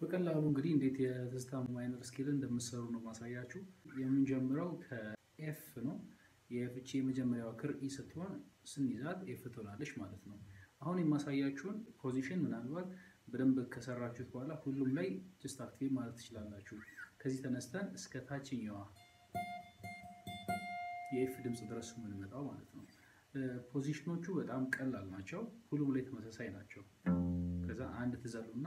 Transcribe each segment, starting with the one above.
በቀላሉ እንግዲህ እንዴት የትዝታ ማይነር ስኬልን እንደምትሰሩ ነው ማሳያችሁ። የምንጀምረው ከኤፍ ነው። የፍቺ የመጀመሪያዋ ክር ኢ ስትሆን ስንይዛት ኤፍ ትሆናለች ማለት ነው። አሁን የማሳያችሁን ፖዚሽን ምናልባት በደንብ ከሰራችሁት በኋላ ሁሉም ላይ ጅስት አክቲቭ ማለት ትችላላችሁ። ከዚህ ተነስተን እስከ ታችኛዋ የኤፍ ድምፅ ድረስ የምንመጣው ማለት ነው። ፖዚሽኖቹ በጣም ቀላል ናቸው። ሁሉም ላይ ተመሳሳይ ናቸው። ከዛ አንድ ትዘሉና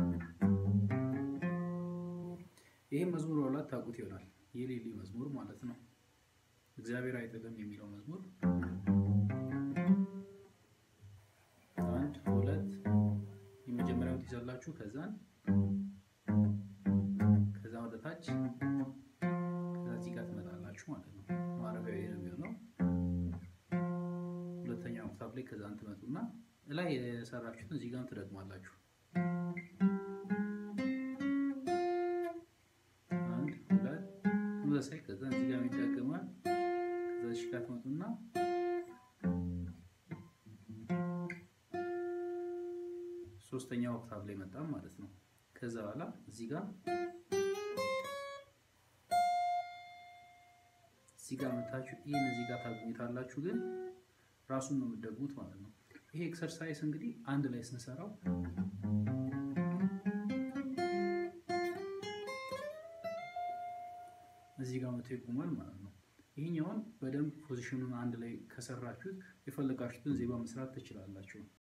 ይህ መዝሙር በኋላ ታውቁት ይሆናል። የሌሊ መዝሙር ማለት ነው። እግዚአብሔር አይጥልም የሚለው መዝሙር አንድ ሁለት የመጀመሪያው ትይዛላችሁ። ከዛን ከዛ ወደ ታች ከዛ እዚህ ጋር ትመጣላችሁ ማለት ነው። ማረፊያው ይሄ ነው የሚሆነው። ሁለተኛው ኦክታቭ ላይ ከዛን ትመጡና ላይ የሰራችሁትን እዚህ ጋር ትደግማላችሁ። አንድ ሁለት ተመሳሳይ ከዛ እዚህ ጋር ይደገማል። ከዛ እዚህ ጋር ትመጡና ሶስተኛው ኦክታቭ ላይ መጣም ማለት ነው። ከዛ በኋላ እዚህ ጋር እዚህ ጋር መታችሁ ይህን እዚህ ጋር ታገኙታላችሁ፣ ግን ራሱን ነው የምትደግሙት ማለት ነው። ይሄ ኤክሰርሳይዝ እንግዲህ አንድ ላይ ስንሰራው እዚህ ጋር መቶ ይቆማል ማለት ነው። ይህኛውን በደንብ ፖዚሽኑን አንድ ላይ ከሰራችሁት የፈለጋችሁትን ዜማ መስራት ትችላላችሁ።